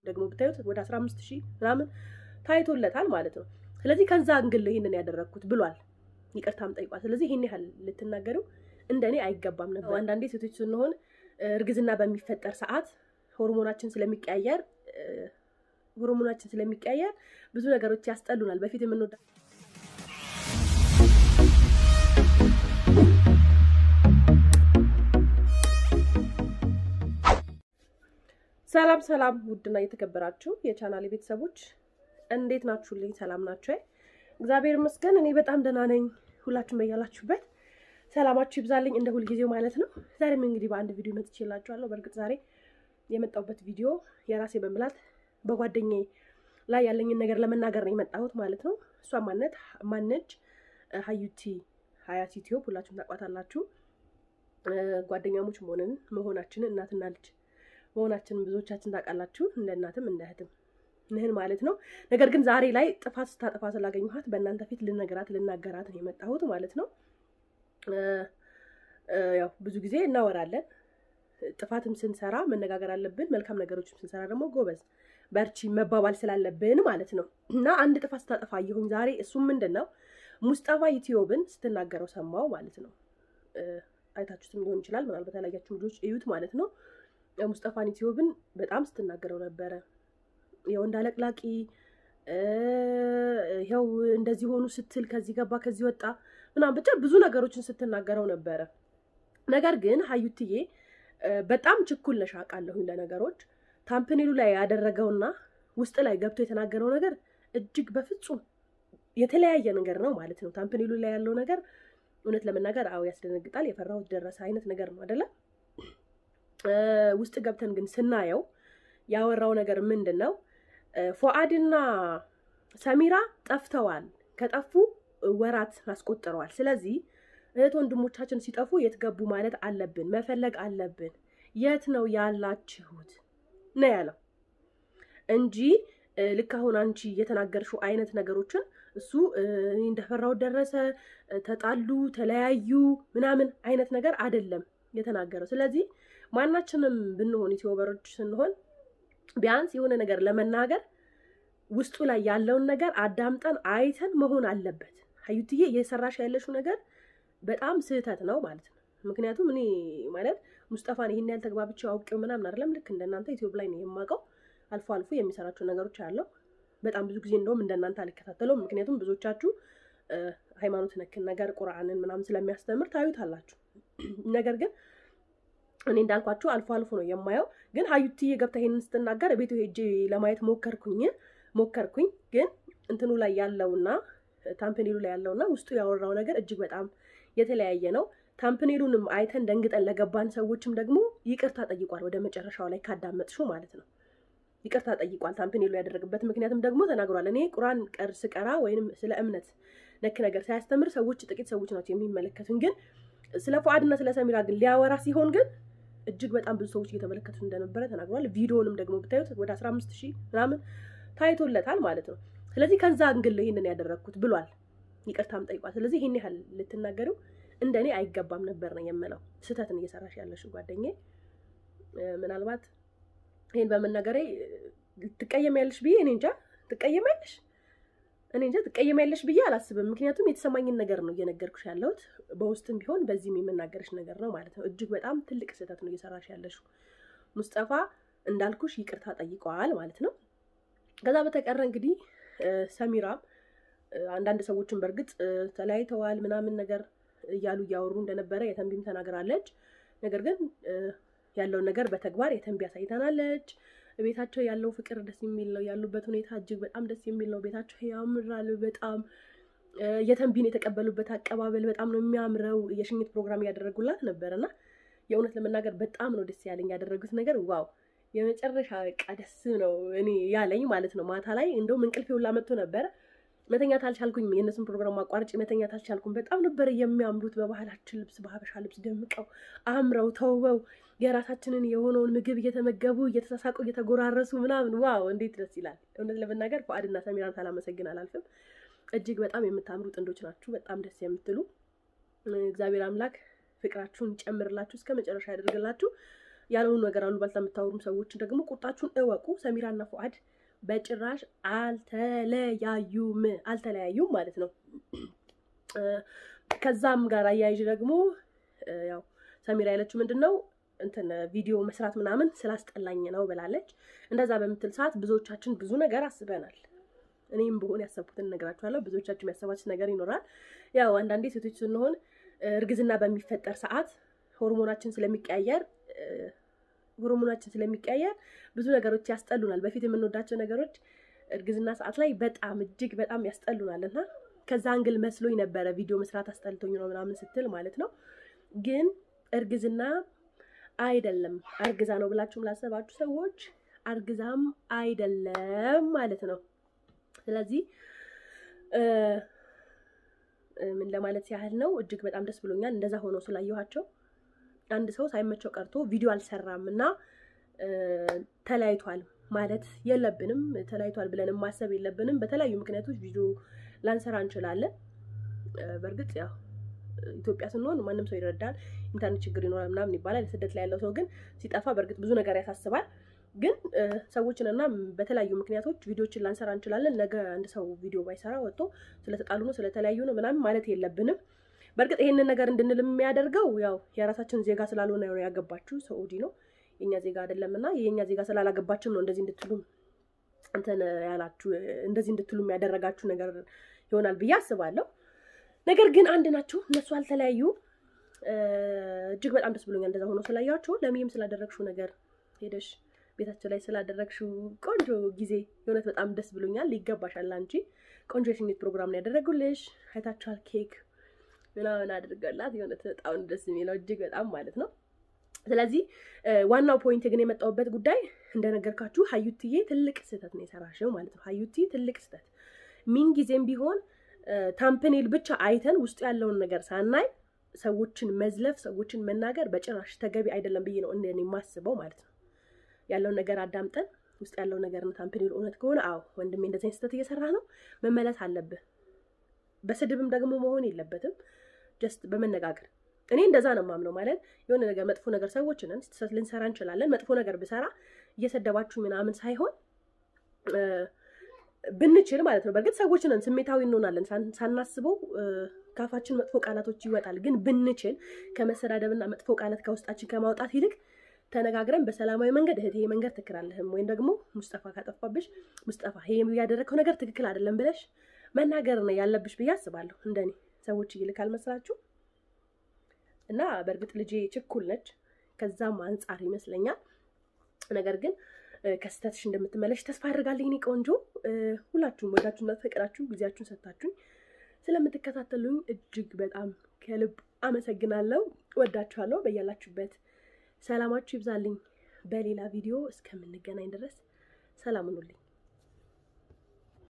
ደግሞ ብታዩት ወደ አስራ አምስት ሺህ ምናምን ታይቶለታል ማለት ነው። ስለዚህ ከዛ እንግል ይህንን ያደረግኩት ብሏል። ይቅርታም ጠይቋል። ስለዚህ ይህን ያህል ልትናገሩ እንደኔ አይገባም ነበር። አንዳንዴ ሴቶች ስንሆን እርግዝና በሚፈጠር ሰዓት ሆርሞናችን ስለሚቀያየር ሆርሞናችን ስለሚቀያየር ብዙ ነገሮች ያስጠሉናል። በፊት የምንወዳ ሰላም ሰላም፣ ውድና እየተከበራችሁ የቻናሌ ቤተሰቦች እንዴት ናችሁልኝ? ሰላም ናችሁ? እግዚአብሔር ይመስገን እኔ በጣም ደህና ነኝ። ሁላችሁም በያላችሁበት ሰላማችሁ ይብዛልኝ እንደ ሁልጊዜው ማለት ነው። ዛሬም እንግዲህ በአንድ ቪዲዮ መጥቼላችኋለሁ። በእርግጥ ዛሬ የመጣሁበት ቪዲዮ የራሴ በምላት በጓደኛዬ ላይ ያለኝን ነገር ለመናገር ነው የመጣሁት ማለት ነው። እሷ ማነት ማነች? ሀዩቲ ሀያት ዩቲዩብ ሁላችሁም ታውቋታላችሁ። ጓደኛሞች መሆንን መሆናችንን እናትና ልጅ መሆናችንን ብዙዎቻችን ታውቃላችሁ። እንደ እናትም እንደ እህትም ንህን ማለት ነው። ነገር ግን ዛሬ ላይ ጥፋት ስታጠፋ ስላገኘኋት በእናንተ ፊት ልነገራት ልናገራት ነው የመጣሁት ማለት ነው። ያው ብዙ ጊዜ እናወራለን። ጥፋትም ስንሰራ መነጋገር አለብን። መልካም ነገሮችም ስንሰራ ደግሞ ጎበዝ በርቺ መባባል ስላለብን ማለት ነው። እና አንድ ጥፋት ስታጠፋ አየሁኝ ዛሬ። እሱም ምንድን ነው ሙስጠፋ ዩቲዩብን ስትናገረው ሰማው ማለት ነው። አይታችሁትም ሊሆን ይችላል። ምናልባት ያላያችሁ ልጆች እዩት ማለት ነው። ሙስጠፋን ዩቲዩብን በጣም ስትናገረው ነበረ። የወንድ አለቅላቂ ይኸው እንደዚህ ሆኑ ስትል ከዚህ ገባ ከዚህ ወጣ ምናምን ብቻ ብዙ ነገሮችን ስትናገረው ነበረ። ነገር ግን ሀዩትዬ በጣም ችኩል ነሽ አውቃለሁኝ ለነገሮች። ታምፕኔሉ ላይ ያደረገውና ውስጥ ላይ ገብቶ የተናገረው ነገር እጅግ በፍጹም የተለያየ ነገር ነው ማለት ነው። ታምፕኔሉ ላይ ያለው ነገር እውነት ለመናገር አዎ ያስደነግጣል። የፈራሁት ደረሰ አይነት ነገር ነው አይደለም። ውስጥ ገብተን ግን ስናየው ያወራው ነገር ምንድን ነው? ፎአድና ሰሚራ ጠፍተዋል። ከጠፉ ወራት አስቆጥረዋል። ስለዚህ እህት ወንድሞቻችን ሲጠፉ የት ገቡ ማለት አለብን፣ መፈለግ አለብን። የት ነው ያላችሁት ነው ያለው እንጂ ልክ አሁን አንቺ የተናገርሽው አይነት ነገሮችን እሱ እንደፈራው ደረሰ፣ ተጣሉ፣ ተለያዩ ምናምን አይነት ነገር አይደለም የተናገረው። ስለዚህ ማናችንም ብንሆን ዩቲዩበሮች ስንሆን ቢያንስ የሆነ ነገር ለመናገር ውስጡ ላይ ያለውን ነገር አዳምጠን አይተን መሆን አለበት። ሀዩትዬ እየሰራሽ ያለሽው ነገር በጣም ስህተት ነው ማለት ነው። ምክንያቱም እኔ ማለት ሙስጠፋን ይህን ያህል ተግባብቼ አውቄው ምናምን አይደለም። ልክ እንደናንተ ዩቲዩብ ላይ ነው የማውቀው። አልፎ አልፎ የሚሰራቸው ነገሮች አለው። በጣም ብዙ ጊዜ እንደውም እንደናንተ አልከታተለውም። ምክንያቱም ብዙዎቻችሁ ሃይማኖት ነክን ነገር ቁርአንን ምናምን ስለሚያስተምር ታዩታላችሁ። ነገር ግን እኔ እንዳልኳችሁ አልፎ አልፎ ነው የማየው። ግን ሀዩትዬ ገብታ ይሄንን ስትናገር ቤቱ ሄጄ ለማየት ሞከርኩኝ ሞከርኩኝ ግን እንትኑ ላይ ያለውና ታምፕኔሉ ላይ ያለውና ውስጡ ያወራው ነገር እጅግ በጣም የተለያየ ነው። ታምፕኔሉንም አይተን ደንግጠን ለገባን ሰዎችም ደግሞ ይቅርታ ጠይቋል። ወደ መጨረሻው ላይ ካዳመጥሽው ማለት ነው ይቅርታ ጠይቋል። ታምፕኔሉ ያደረግበት ምክንያትም ደግሞ ተናግሯል። እኔ ቁርአን ቀር ስቀራ ወይንም ስለ እምነት ነክ ነገር ሳያስተምር ሰዎች ጥቂት ሰዎች ናቸው የሚመለከቱን። ግን ስለ ፉአድና ስለ ሰሚራ ግን ሊያወራ ሲሆን ግን እጅግ በጣም ብዙ ሰዎች እየተመለከቱ እንደነበረ ተናግሯል። ቪዲዮንም ደግሞ ብታዩት ወደ አስራ አምስት ሺህ ምናምን ታይቶለታል ማለት ነው። ስለዚህ ከዛ እንግል ይህንን ያደረግኩት ብሏል። ይቅርታም ጠይቋል። ስለዚህ ይህን ያህል ልትናገሩ እንደ እኔ አይገባም ነበር ነው የምለው። ስህተትን እየሰራሽ ያለሽው ጓደኛዬ። ምናልባት ይህን በመናገሬ ትቀየሚያለሽ ብዬ እኔ እንጃ። ትቀየሚያለሽ እኔ እንጃ ትቀየሚያለሽ ብዬ አላስብም። ምክንያቱም የተሰማኝን ነገር ነው እየነገርኩሽ ያለሁት። በውስጥም ቢሆን በዚህም የምናገርሽ ነገር ነው ማለት ነው። እጅግ በጣም ትልቅ ስህተት ነው እየሰራሽ ያለሽው። ሙስጠፋ እንዳልኩሽ ይቅርታ ጠይቀዋል ማለት ነው። ከዛ በተቀረ እንግዲህ ሰሚራም አንዳንድ ሰዎችን በእርግጥ ተለያይተዋል ምናምን ነገር እያሉ እያወሩ እንደነበረ የተንቢም ተናግራለች። ነገር ግን ያለውን ነገር በተግባር የተንቢ አሳይተናለች። ቤታቸው ያለው ፍቅር ደስ የሚል ነው። ያሉበት ሁኔታ እጅግ በጣም ደስ የሚል ነው። ቤታቸው ያምራል በጣም የተንቢን የተቀበሉበት አቀባበል በጣም ነው የሚያምረው። የሽኝት ፕሮግራም እያደረጉላት ነበር እና የእውነት ለመናገር በጣም ነው ደስ ያለኝ ያደረጉት ነገር ዋው የመጨረሻ በቃ ደስ ነው እኔ ያለኝ ማለት ነው። ማታ ላይ እንደውም እንቅልፌ ሁላ መጥቶ ነበረ መተኛት አልቻልኩኝ። የእነሱን ፕሮግራም አቋርጬ መተኛት አልቻልኩም። በጣም ነበረ የሚያምሩት በባህላችን ልብስ በሀበሻ ልብስ ደምቀው አምረው ተውበው የራሳችንን የሆነውን ምግብ እየተመገቡ እየተሳሳቁ እየተጎራረሱ ምናምን ዋው እንዴት ደስ ይላል። እውነት ለመናገር ፉአድና ሰሚራን ሳላመሰግን አላልፍም። እጅግ በጣም የምታምሩ ጥንዶች ናችሁ። በጣም ደስ የምትሉ እግዚአብሔር አምላክ ፍቅራችሁን ይጨምርላችሁ፣ እስከ መጨረሻ ያደርግላችሁ። ያልሆኑ ነገር አሉ ባልታ የምታወሩም ሰዎች ደግሞ ቁጣችሁን እወቁ። ሰሚራና ፉአድ በጭራሽ አልተለያዩም አልተለያዩም ማለት ነው። ከዛም ጋር አያይዥ ደግሞ ያው ሰሚራ ያለችው ምንድን ነው እንትን ቪዲዮ መስራት ምናምን ስላስጠላኝ ነው ብላለች። እንደዛ በምትል ሰዓት ብዙዎቻችን ብዙ ነገር አስበናል። እኔም በሆን ያሰብኩትን እነግራችኋለሁ። ብዙዎቻችን ያሰባችሁት ነገር ይኖራል። ያው አንዳንዴ ሴቶች ስንሆን እርግዝና በሚፈጠር ሰዓት ሆርሞናችን ስለሚቀያየር ሆርሞናችን ስለሚቀያየር ብዙ ነገሮች ያስጠሉናል። በፊት የምንወዳቸው ነገሮች እርግዝና ሰዓት ላይ በጣም እጅግ በጣም ያስጠሉናል እና ከዛ አንግል መስሎኝ ነበረ ቪዲዮ መስራት አስጠልቶኝ ነው ምናምን ስትል ማለት ነው። ግን እርግዝና አይደለም አርግዛ ነው ብላችሁም ላሰባችሁ ሰዎች አርግዛም አይደለም ማለት ነው። ስለዚህ ምን ለማለት ያህል ነው፣ እጅግ በጣም ደስ ብሎኛል እንደዛ ሆኖ ስላየኋቸው። አንድ ሰው ሳይመቸው ቀርቶ ቪዲዮ አልሰራም እና ተለያይቷል ማለት የለብንም። ተለያይቷል ብለን ማሰብ የለብንም። በተለያዩ ምክንያቶች ቪዲዮ ላንሰራ እንችላለን። በእርግጥ ያው ኢትዮጵያ ስንሆን ማንም ሰው ይረዳል። ኢንተርኔት ችግር ይኖራል ምናምን ይባላል። ስደት ላይ ያለው ሰው ግን ሲጠፋ በእርግጥ ብዙ ነገር ያሳስባል። ግን ሰዎችን እና በተለያዩ ምክንያቶች ቪዲዮችን ላንሰራ እንችላለን። ነገ አንድ ሰው ቪዲዮ ባይሰራ ወጥቶ ስለተጣሉ ነው ስለተለያዩ ነው ምናምን ማለት የለብንም። በእርግጥ ይሄንን ነገር እንድንል የሚያደርገው ያው የራሳችን ዜጋ ስላልሆነ ነው ያገባችሁ ሰዑዲ ነው የኛ ዜጋ አይደለም እና የኛ ዜጋ ስላላገባችን ነው እንደዚህ እንድትሉ እንትን ያላችሁ እንደዚህ እንድትሉ ያደረጋችሁ ነገር ይሆናል ብዬ አስባለሁ። ነገር ግን አንድ ናቸው እነሱ አልተለያዩ። እጅግ በጣም ደስ ብሎኛል እንደዛ ሆኖ ስላያቸው። ለሚም ስላደረግሽው ነገር ሄደሽ ቤታቸው ላይ ስላደረግሽው ቆንጆ ጊዜ የእውነት በጣም ደስ ብሎኛል። ይገባሻል። አንቺ ቆንጆ የሽኝት ፕሮግራም ነው ያደረጉልሽ። አይታችኋል። ኬክ ምናምን አድርገላት የእውነት በጣም ደስ የሚለው እጅግ በጣም ማለት ነው። ስለዚህ ዋናው ፖይንት ግን የመጣሁበት ጉዳይ እንደነገርካችሁ ሀዩትዬ ትልቅ ስህተት ነው የሰራሽው ማለት ነው። ሀዩቲ ትልቅ ስህተት ሚን ጊዜም ቢሆን ታምፕኔል ብቻ አይተን ውስጡ ያለውን ነገር ሳናይ ሰዎችን መዝለፍ፣ ሰዎችን መናገር በጭራሽ ተገቢ አይደለም ብዬ ነው እንደኔ የማስበው ማለት ነው። ያለውን ነገር አዳምጠን ውስጥ ያለው ነገር ታምፕኔል እውነት ከሆነ አዎ ወንድሜ እንደዚህ ስህተት እየሰራ ነው መመለስ አለብህ። በስድብም ደግሞ መሆን የለበትም ጀስት በመነጋገር እኔ እንደዛ ነው የማምነው። ማለት የሆነ ነገር መጥፎ ነገር ሰዎች ነን፣ ስህተት ልንሰራ እንችላለን። መጥፎ ነገር ብሰራ እየሰደባችሁ ምናምን ሳይሆን ብንችል ማለት ነው። በእርግጥ ሰዎች ነን፣ ስሜታዊ እንሆናለን። ሳናስበው ካፋችን መጥፎ ቃላቶች ይወጣል። ግን ብንችል ከመሰዳደብና መጥፎ ቃላት ከውስጣችን ከማውጣት ይልቅ ተነጋግረን በሰላማዊ መንገድ እህት ይሄ መንገድ ትክክል አለህም ወይም ደግሞ ሙስጠፋ ካጠፋብሽ ሙስጠፋ ይሄ ያደረግከው ነገር ትክክል አይደለም ብለሽ መናገር ነው ያለብሽ ብዬ አስባለሁ። እንደኔ ሰዎች ይልካል መስላችሁ እና በእርግጥ ልጄ ችኩል ነች፣ ከዛም አንጻር ይመስለኛል። ነገር ግን ከስተትሽ እንደምትመለሽ ተስፋ አድርጋለሁ። እኔ ቆንጆ ሁላችሁም ወዳችሁና ፈቅዳችሁ ጊዜያችሁን ሰጥታችሁኝ ስለምትከታተሉኝ እጅግ በጣም ከልብ አመሰግናለሁ። ወዳችኋለሁ። በያላችሁበት ሰላማችሁ ይብዛልኝ። በሌላ ቪዲዮ እስከምንገናኝ ድረስ ሰላም ሁኑልኝ።